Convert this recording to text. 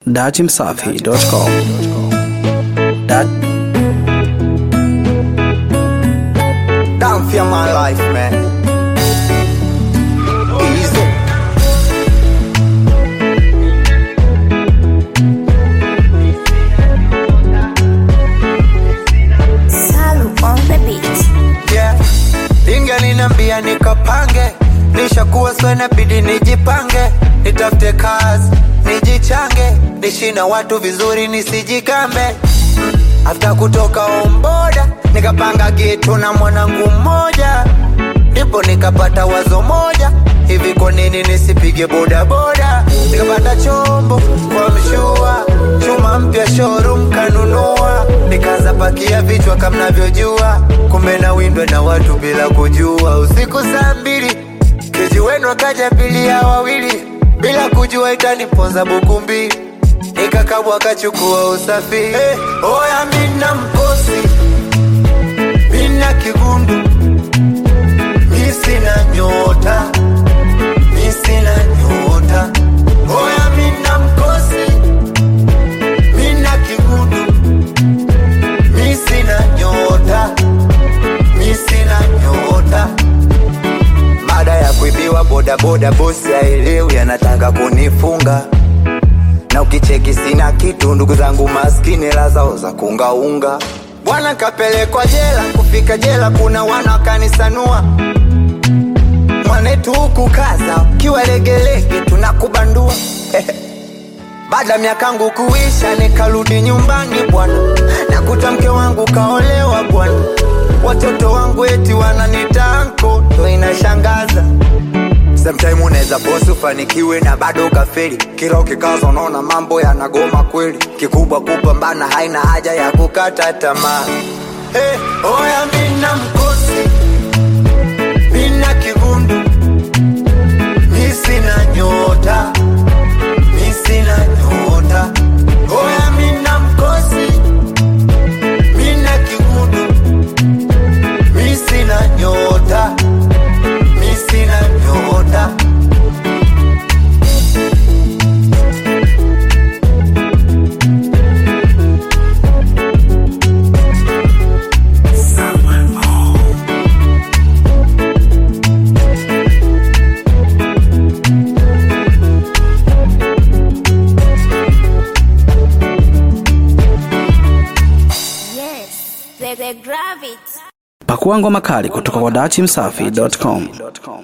datimsafi.com. Dat Down for my life, man. Easy. Salu on the beat. Yeah. Ingelinambia nikapange, nishakuwa swena bidi nijipange, nitafute kazi, nijichange, nishi na watu vizuri nisijigambe. After kutoka omboda, nikapanga kitu na mwanangu mmoja, ndipo nikapata wazo moja, hivi kwa nini nisipige bodaboda? Nikapata chombo kwa mshua, chuma mpya showroom kanunua, nikaanza pakia vichwa kama mnavyojua, kumbe na windwa na watu bila kujua. Usiku saa mbili keji wenu akaja pili ya wawili, bila kujua itaniponza buku mbili nikakabwa kachukua usafiri hey, oya mina mkosi mina kigundu mi sina nyota mi sina nyota oya mina mkosi mina kigundu mi sina nyota mi sina nyota baada ya kuibiwa bodaboda bosi aelewi anataka kunifunga na ukicheki sina kitu ndugu zangu maskini hela zao za kungaunga bwana kapelekwa jela kufika jela kuna wana wakanisanua mwanetu huku kaza ukiwa legelege tunakubandua baada ya miakangu kuisha nikarudi nyumbani bwana nakuta mke wangu kaolewa bwana watoto wangu eti wananitanko ndo inashangaza Sometime unaweza bosi ufanikiwe na bado ukafeli, kila ukikaza unaona mambo yanagoma kweli. Kikubwa kupambana, haina haja ya kukata tamaa. Hey, oya mina mkosi, mina kigundu, mi sina nyota, mi sina nyota. Oya mina mkosi, mina kigundu, mi sina nyota, mi sina nyota. Yes, the, the gravity. pakua ngoma kali kutoka kwa datimsafi.com.